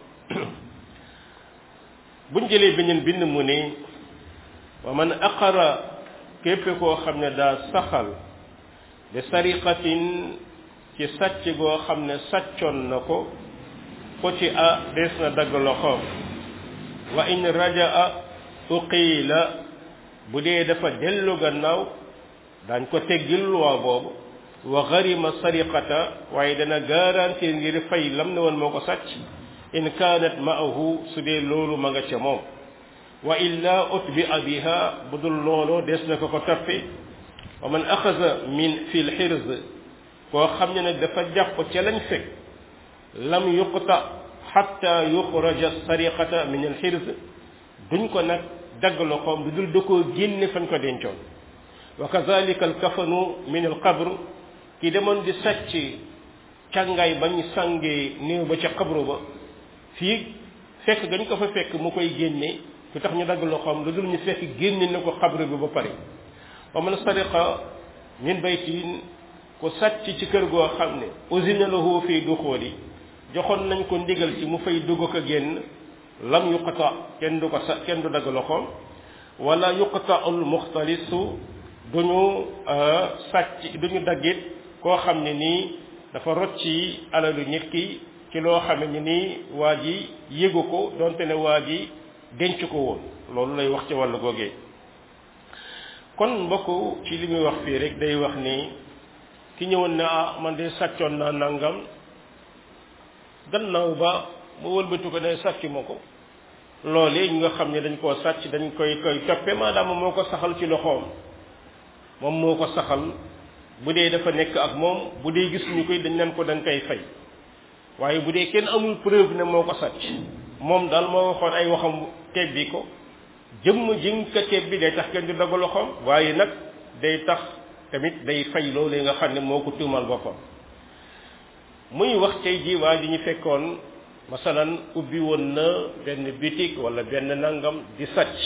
buñ jëlee beneen bind mu ne wa man aqara képp koo xam ne daa saxal bi sariqatin ci sàcc goo xam ne sàccoon na ko foti a des na dagg loxoom wa in rajaa uqiila bu dee dafa dellu gannaaw daañ ko teggil luwaa boobu wa garima sariqata waaye dana garantir ngir fay lam ne woon moo ko sàcc in kaanat maahu su dee loolu ma nga ca moom wa illa utbia biha bu dul looloo des na ko ko toppe wa man axasa min fi lxirz koo xam ne nag dafa jàpp ca lañ fekk lam yuqta xatta yuxraja sariqata min alxirz duñ ko nag dagg loxoom du dul da koo génne fañ ko dencoon wa kazalika alkafanu min alqabr ki demoon di sàcc càngaay bañ sàngee néew ba ca xabru ba fii fekk gañ ko fa fekk mu koy génne lu tax ñu dagg loxoom lu dul ñu fekk génne na ko xabru bi ba pare wa man sariqa min baytin ku sàcc ci kër goo xam ne usina lahu fii duxooli joxoon nañ ko ndigal ci mu fay dugg ko génn lam yuqta kenn du ko sa kenn du dagg loxoom wala yuqta al muxtalisu duñu sàcc duñu daggit koo xam ne nii dafa rocci alalu nit ki ci loo xam ne nii waa ji yëgu ko donte ne waa ji denc ko woon loolu lay wax ci wàllu googee kon mbokk ci li muy wax fii rek day wax ni ki ñëwoon ne ah man de sàccoon naa nangam gannaaw ba mu wëlbatu ko ne sàcc ma ko loolee ñi nga xam ne dañ koo sàcc dañ koy koy toppe maadaama moo ko saxal ci loxoom moom moo ko saxal bu dee dafa nekk ak moom bu dee gis ñu koy dañ leen ko dañ koy fay waaye bu dee kenn amul preuve ne moo ko sàcc moom daal moo waxoon ay waxam tebbi ko jëmm jiñ ko tebbi day tax kenn du dagg loxoom waaye nag day tax tamit day fay loolu nga xam ne moo ko tuumal boppam muy wax tey jii waa ji ñu fekkoon masalan ubbi woon na benn bitik wala benn nangam di sàcc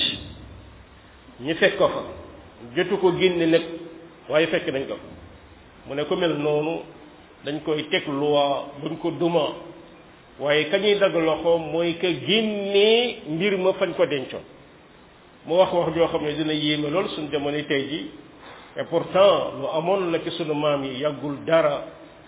ñu fekk ko fa jotu ko génne nag waaye fekk nañ ko fa mu ne ko mel noonu dañ koy teg loi buñ ko duma waaye ka ñuy dagg loxo mooy que génnee mbir ma fañ ko dencoon mu wax wax joo xam ne dina yéeme lool suñ jamono tey ji et pourtant lu amoon la ci sunu maam yi yàggul dara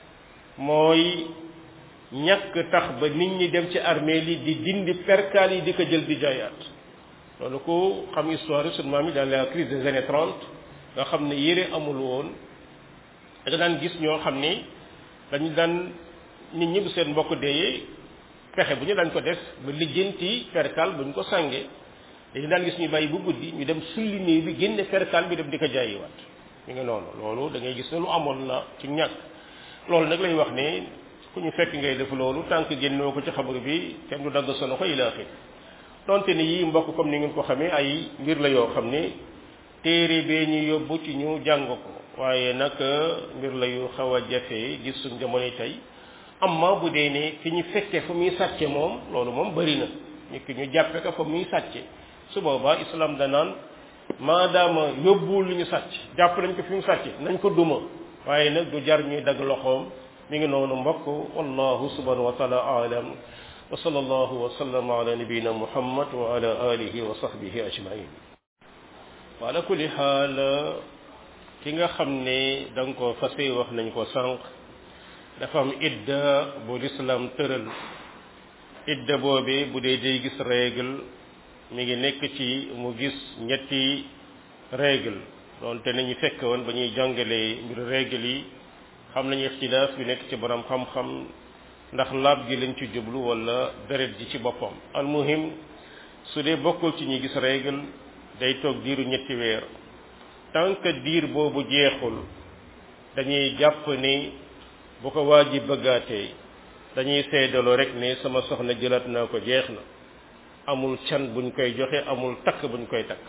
mooy ñàkk tax ba nit ñi dem ci armée li di dindi perkaal yi di ko jël di jaayaat loolu ko xam histoire sunu maam yi dans la crise des années trente nga xam ne yére amul woon da nga daan gis ñoo xam ni dañu daan nit ñi bu seen mbokk deeyee pexe bu ñu daan ko def ba lijjanti perkaal bu ñu ko sàngee dañu daan gis ñu bàyyi bu guddi ñu dem sulli néew bi génne perkaal bi dem di ko jaayiwaat mi ngi noonu loolu da ngay gis ne lu amoon la ci ñàkk loolu nag lay wax ne ku ñu fekk ngay def loolu tant que génnoo ko ci xabar bi kenn du dagg sa loxo ila axir donte ni yii mbokk comme ni ngeen ko xamee ay mbir la yoo xam ne téere bee ñu yóbbu ci ñu jàng ko waaye nag mbir la yu xaw a jafe gis suñ jamono tey amma bu dee ne ki ñu fekkee fa muy sàcce moom loolu moom bëri na ñu ki ñu jàppe ko fa muy sàcce su boobaa islam danaan maadaama yóbbuwul lu ñu sàcc jàpp nañ ko fi mu sàcce nañ ko duma waaye nag du jar ñuy dagg loxoom mi ngi noonu mbokk wallahu subhanahu wa taala aalam wa sallallahu wa sallam ala nabiyina muhammad wa ala alihi wa sahbihi ajmain wa ala kulli xaal ki nga xam ne da nga ko fase wax nañ ko sànq dafa am idda bu lislaam tëral idda boobe bu dee day gis règle mi ngi nekk ci mu gis ñetti règle doonte nañu fekk woon ba ñuy jàngalee mbiru règle yi xam nañu ixtilaaf bi nekk ci borom xam-xam ndax laab gi lañ ci jublu wala deret ji ci boppam almuhim su dee bokkul ci ñi gis règle day toog diiru ñetti weer tant que diir boobu jeexul dañuy jàpp ni bu ko waa ji bëggaatee dañuy seedaloo rek ne sama soxna jëlaat naa ko jeex na amul can buñ koy joxe amul takk buñ koy takk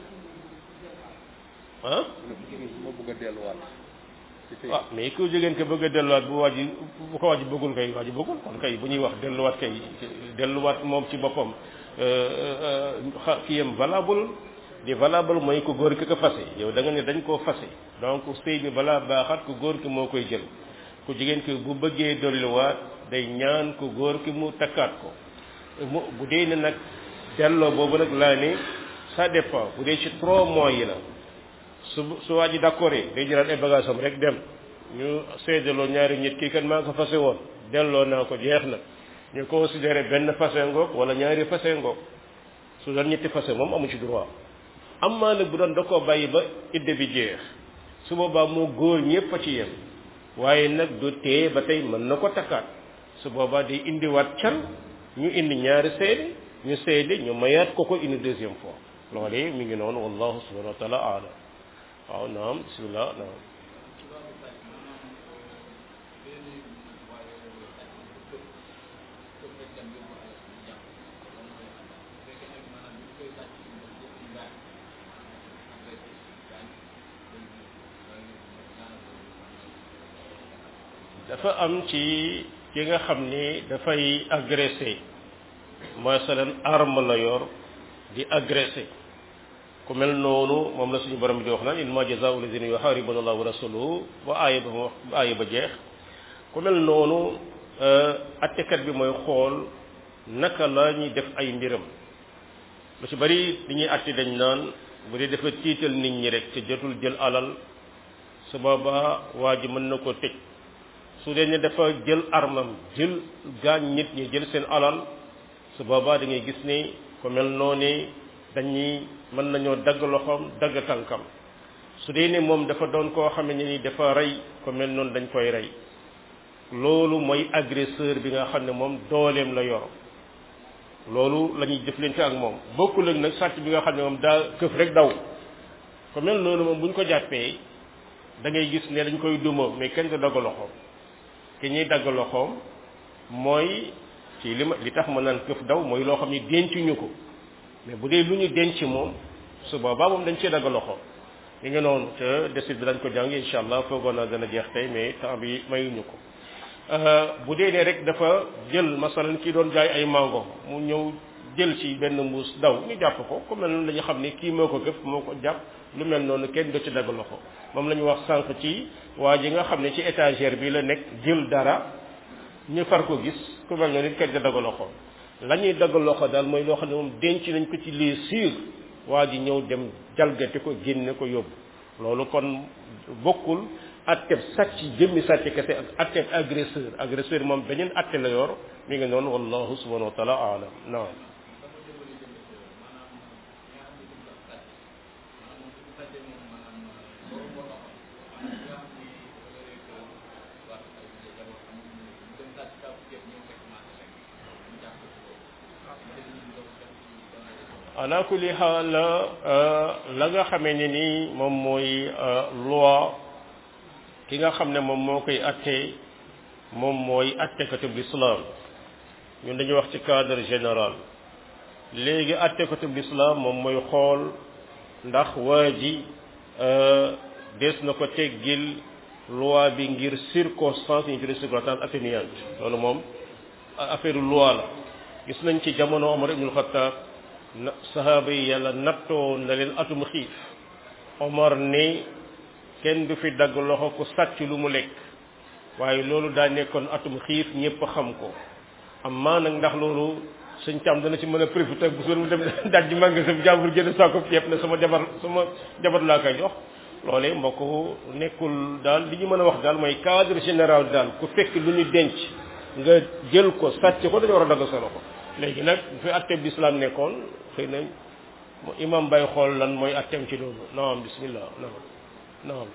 ah moo bëgg a delluwaat ah mais ku jigéen ko bëgg a delluwaat bu waa ji bu ko waa ji bëggul kay waa ji bëggul kon kay bu ñuy wax delluwaat kay delluwaat moom ci boppam xa kiyam valable di valable mooy ko góor ki ko fase yow da nga ne dañ koo fase donc sëy bi balaa baaxaat ku góor ki moo koy jël ku jigéen ki bu bëggee dolliwaat day ñaan ku góor ki mu takkaat ko mu bu dee ne nag delloo boobu nag laa ne ça dépend bu dee ci trois mois yi la su su waa ji d'accord day jëlaat ay bagage am rek dem ñu seedaloo ñaari nit kii kan maa ko fase woon delloo naa ko jeex na ñu considéré benn fase ngoog wala ñaari fase ngoog su doon ñetti fase moom amu ci droit am maa nag bu doon da koo bàyyi ba idde bi jeex su boobaa moo góor ñëpp a ci yem waaye nag du tee ba tey mën na ko takkaat su boobaa day indiwaat can ñu indi ñaari seede ñu seede ñu mayaat ko ko une deuxième fois loolee mi ngi noonu wallahu subhanahu wa taala alam waaw naam bismillah naam dafa am ci ki nga xam ni dafay agressé masalan arme la yor di agressé ku mel noonu moom la suñu borom bi di wax naan innama jazaa'u lazina yuharibuna allaha wa rasuluhu ba aaya ba ba aaya ba jeex ku mel noonu attekat bi mooy xool naka la ñuy def ay mbiram lu ci bari li ñuy atte dañ naan bu dee dafa tiital nit ñi rek te jotul jël alal su boobaa waa ji mën na ko tëj su dee ne dafa jël armam jël gaañ nit ñi jël seen alal su boobaa da ngay gis ni ku mel noonu dañuy mën nañoo dagg loxoom dagg tànkam su dee ne moom dafa doon koo xam ne ni dafa rey ku mel noonu dañ koy rey loolu mooy agresseur bi nga xam ne moom dooleem la yor loolu la ñuy jëflante ak moom bokkul ak nag sàcc bi nga xam ne moom daa këf rek daw ku mel noonu moom bu ñu ko jàppee da ngay gis ne dañ koy duma mais kenn du dagg loxoom ki ñuy dagg loxoom mooy ci li ma li tax ma naan këf daw mooy loo xam ni dencuñu ko mais bu dee lu ñu denc moom su boobaa moom dañ cee dagg loxoom li nga noonu te desit bi dañ ko jàng incha allah foogoon naa gën a jeex tey mais temps bi mayuñu ko bu dee ne rek dafa jël masalan kii doon jaay ay mango mu ñëw jël ci benn mbuus daw ñu jàpp ko ku mel noonu dañu xam ne kii moo ko gëf moo ko jàpp lu mel noonu kenn do ci dagg loxo moom la ñu wax sànq ci waa ji nga xam ne ci étagère bi la nekk jël dara ñu far ko gis ku mel noonu it kenn di dagg loxo la ñuy dagg loxo daal mooy loo xam ne moom denc nañ ko ci les sûr waa ji ñëw dem jalgati ko génne ko yóbbu loolu kon bokkul atteb sàcc jëmmi sàcc kese ak atteb agresseur agresseur moom beneen atte la yor mi ngi noonu wallahu subhanahu wa taala alam naam ala kulli xaal la nga xamee ne ni moom mooy loi ki nga xam ne moom moo koy atte moom mooy attekatub l'islam ñun dañuy wax ci cadre général léegi attekatub l'islam moom mooy xool ndax waa ji des na ko teggil loi bi ngir circonstance ñu tuddee circonstance atténuante loolu moom affaire loi la gis nañ ci jamono Omar ibnul Xattaab na sahaaba yi yàlla nattoo na leen atum xiif Omar ni kenn du fi dagg loxo ku sàcc lu mu lekk waaye loolu daa nekkoon atum xiif ñëpp xam ko amma nag ndax loolu suñ càm dana ci mën a profité bu soon mu dem daj magasin jàmbur jënd saako ceeb ne sama jabar sama jabar laa koy jox loolee mbokk nekkul daal li ñu mën a wax daal mooy cadre général daal ku fekk lu ñu denc nga jël ko sàcc ko dañu war a dagg sa loxo léegi nag bu fi atteb l'islam nekkoon xëy na imam bay xool lan mooy attem ci loolu naam bismillah naam naam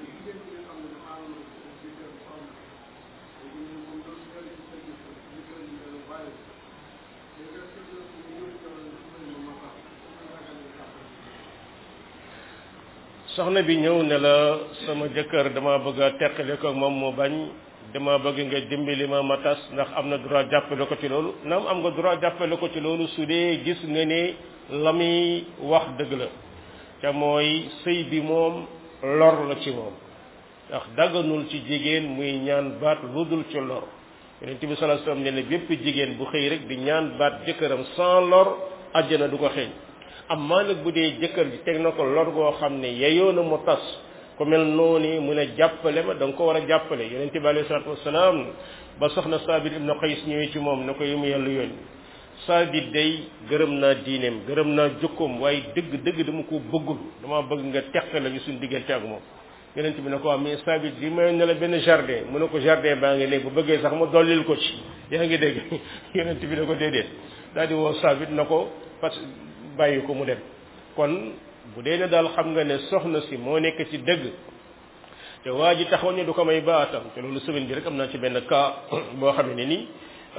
soxna bi ñëw ne la sama jëkkër dama bëgg a teqale ko moom mu bañ dama bëgg nga dimbali ma ma tas ndax am na droit jàppale ko ci loolu naam am nga droit jàppale ko ci loolu su dee gis nga ne la muy wax dëgg la te mooy sëy bi moom lor la ci moom ndax dagganul ci jigéen muy ñaan baat lu dul ci lor yonent bi sallallahu alayhi wasallam ne ne bépp jigéen bu xëy rek di ñaan baat jëkkëram sans lor àjjana du ko xeeñ amma nag bu dee jëkkër ji teg na ko lor goo xam ne yeyoo na mu tas ku mel noonu mu ne jàppale ma da nga ko war a jàppale yonente bi alayhi salatu wasalaam ba soxna saabit ibnu qays ñëwee ci moom ne ko yi mu yàlla yónni saabit day gërëm naa diineem gërëm naa jukkoom waaye dëgg dëgg dama ko bëggul dama bëgg nga teqale ñu suñu diggante ak moom yonente bi ne ko mais saabit bi may ne la benn jardin mu ne ko jardin baa ngi ne bu bëggee sax ma dollil ko ci yaa ngi dégg yonente bi ne ko déedéet daal di woo saabit na ko parce que bàyyi ko mu dem kon bu dee ne daal xam nga ne soxna si moo nekk ci dëgg te waa ji taxaw ne du ko may baatam te loolu semaine bi rek am naa ci benn cas boo xam ne nii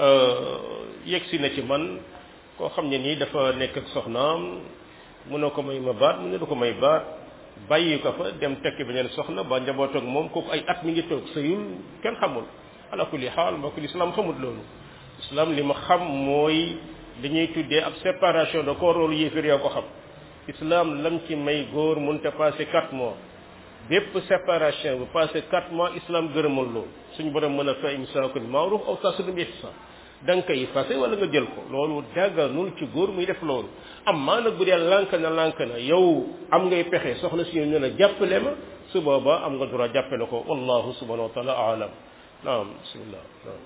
yegg si na ci man koo xam ne nii dafa nekk ak soxnaam mu ne ko may ma baat mu ne du ko may baat bàyyi ko fa dem tekki beneen soxna ba njaboot ak moom kooku ay at mi ngi toog sëyul kenn xamul ala kulli xaal mbokk islam xamul loolu islam li ma xam mooy dañuy tuddee ab séparation de corps loolu yéefir yoo ko xam islam lam ci may góor mënta passé quatre mois bépp séparation bu passé quatre mois islam gërëmal loolu suñ borom mën a fa imsaakun maaruf aw tasrihun bi ihsan da nga koy fase wala nga jël ko loolu dagganul ci góor muy def loolu amma nag bu dee lànk na lànk na yow am ngay pexe soxna si ñu ne jàppale ma su boobaa am nga droit jàppale ko wallahu subhanahu wa taala alam naam bismillah naam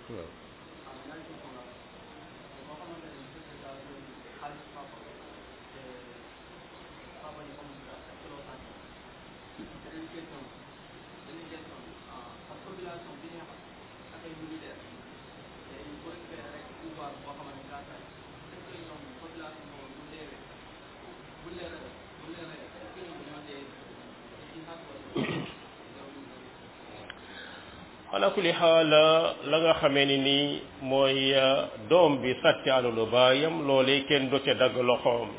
ala kulli xaal la nga xamee ni nii mooy doom bi sàcc alalu baayam loolee kenn du ca dagg loxoom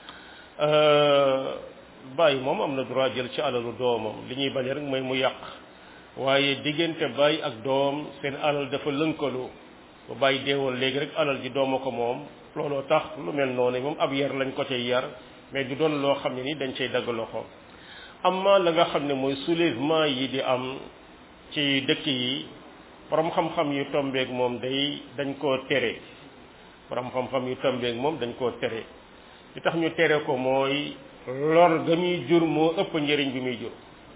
bàyyi moom am na droit jël ci alalu doomam li ñuy bañ rek mooy mu yàq waaye diggante bàyyi ak doom seen alal dafa lënkaloo ba bàyyi deewoon léegi rek alal ji dooma ko moom looloo tax lu mel noonu moom ab yar lañ ko cay yar mais du doon loo xam ne ni dañ cay dagg loxoom amma la nga xam ne mooy soulèvement yi di am ci dëkk yi borom xam-xam yu tombeek moom day dañ koo tere borom xam-xam yu tombeek moom dañ koo tere li tax ñu tere ko mooy lor ga muy jur moo ëpp njëriñ bi muy jur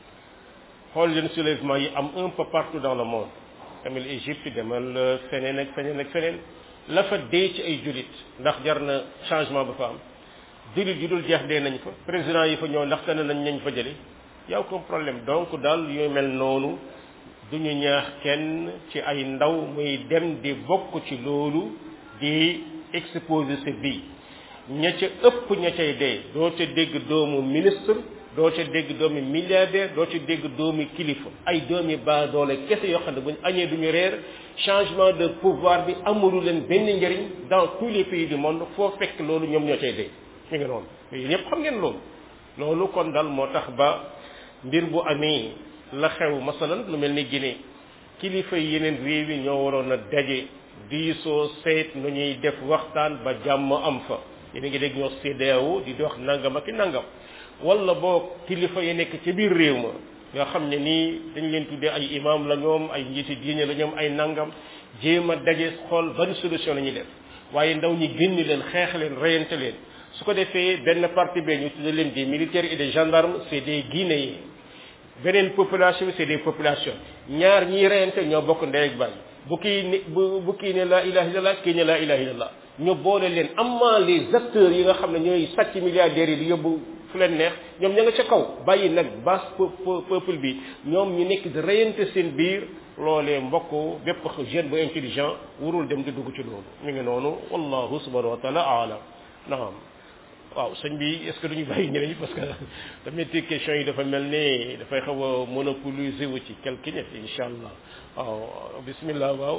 xool leen soulèvement yi am un peu partout dans le monde demal Égypte demal feneen ak feneen ak feneen la fa dee ci ay jullit ndax jar na changement ba fa am jullit yu dul jeex dee nañ fa président yi fa ñëw ndax tane nañ nañ fa jële yow comme problème donc daal yu mel noonu du ñu ñaax kenn ci ay ndaw muy dem di bokk ci loolu di exposer sa vie ña ca ëpp ña cay dee doo ca dégg doomu ministre doo ca dégg doomi milliardaire doo ca dégg doomi kilifa ay doomi baadoole kese yoo xam ne buñ añee duñu reer changement de pouvoir bi amulu leen benn njëriñ dans tous les pays du monde foo fekk loolu ñoom ñoo cay dee ñu ngi noonu yéen ñëpp xam ngeen loolu loolu kon dal moo tax ba mbir bu amee la xew masalan lu mel ni Guinée kilifa yi yeneen réew yi ñoo waroon a daje diisoo seet nu ñuy def waxtaan ba jàmm am fa yéen a ngi dégg ñoo CEDEAO di wax nangam ak i nangam wala boo kilifa yi nekk ci biir réew ma nga xam ne nii dañ leen tuddee ay imam la ñoom ay njiiti diine la ñoom ay nangam jéem a daje xool ban solution la ñuy def waaye ndaw ñi génn leen xeex leen reyante leen su ko defee benn parti bee ñu tuddee leen des militaires et des gendarmes c'est des Guinéens beneen population bi c'est des populations ñaar ñiy reyante ñoo bokk ndey ak baay bu kii ne bu bu kii ne laa ilaha illallah kii ne laa ilaha illallah ñu boole leen amma les acteurs yi nga xam ne ñooy sàcc milliardaires yi di yóbbu fu leen neex ñoom ña nga ca kaw bàyyi nag basse peuple bi ñoom ñu nekk di reyante seen biir loolee mbokk bépp jeune bu intelligent warul dem di dugg ci loolu mi ngi noonu wallahu subhanahu wa taala aalam naam waaw sëñ bi est-ce que duñu bàyyi ñeneen ñi parce que tamit question yi dafa mel ni dafay xaw a monopoliser wu ci quelque nit incha allah waaw bismillah waaw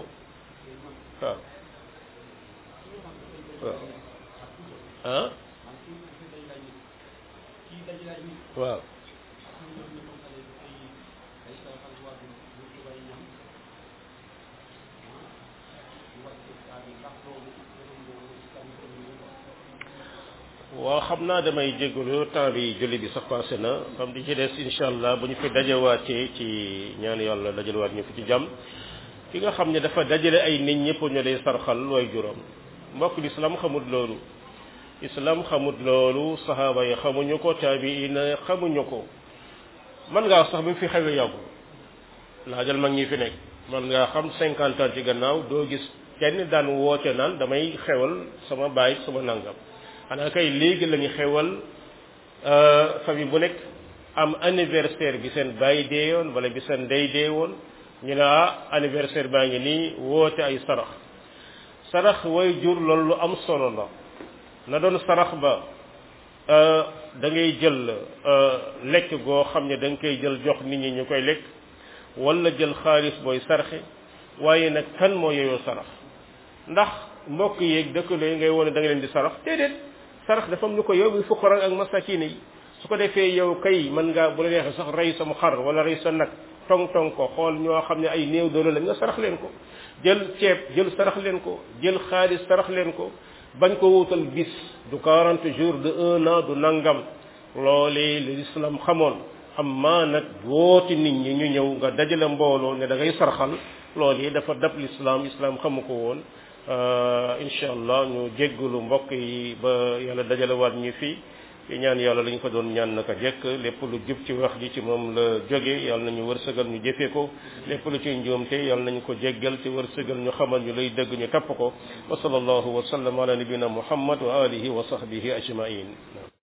waaw ah waaw waaw xam naa damay jégalu temps bi julli bi sax passé na xam di ci des incha allah bu ñu fi dajawaatee ci ñaan yàlla dajalewaat ñu fi ci jàmm ki nga xam ne dafa dajale ay nit ñëpp ñu lay sarxal way juróom mbokk l'islam xamut loolu islam xamut loolu saxaaba yi xamuñu ko taabiina xamuñu ko man ngaa sax bi fi xewee yàggul laajal mag ñi fi nekk man ngaa xam cinquante ans ci gannaaw doo gis kenn daan woote naan damay xewal sama baay sama nangam xanaa kay léegi la ñu xewal famille bu nekk am anniversaire bi seen baay dee woon wala bi seen ndey dee woon ñu ne ah anniversaire baa ngi nii woote ay sarax sarax way jur loolu lu am solo la na doon sarax ba da ngay jël lekk goo xam ne da nga koy jël jox nit ñi ñu koy lekk wala jël xaalis booy sarxe waaye nag kan moo yeyoo sarax ndax mbokk yeeg dëkkandoo yi ngay wone da nga leen di sarax déedéet sarax dafa am ñu ko yow bi fuqara ak masakin yi su ko defee yow kay mën ngaa bu la neexee sax rey sama xar wala rey sa nag tong tong ko xool ñoo xam ne ay néew doole la nga sarax leen ko jël ceeb jël sarax leen ko jël xaalis sarax leen ko bañ ko wutal bis du 40 jours de un an du nangam loolee l'islam xamoon amma nag wooti nit ñi ñu ñëw nga dajale mbooloo ne da ngay sarxal loolee dafa dab l'islam islam xamu ko woon incha allah ñu jéggalu mbokk yi ba yàlla dajalewaat ñu fii di ñaan yàlla lañ ko doon ñaan naka jekk lépp lu jub ci wax ji ci moom la jóge yàlla nañu wërsëgal ñu jëfee ko lépp lu ci njuumte yàlla nañu ko jéggal ci wërsëgal ñu xamal ñu lay dëgg ñu tapp ko wa sallallahu wa sallam ala nabina muhammad wa alihi wa sahbihi ajmain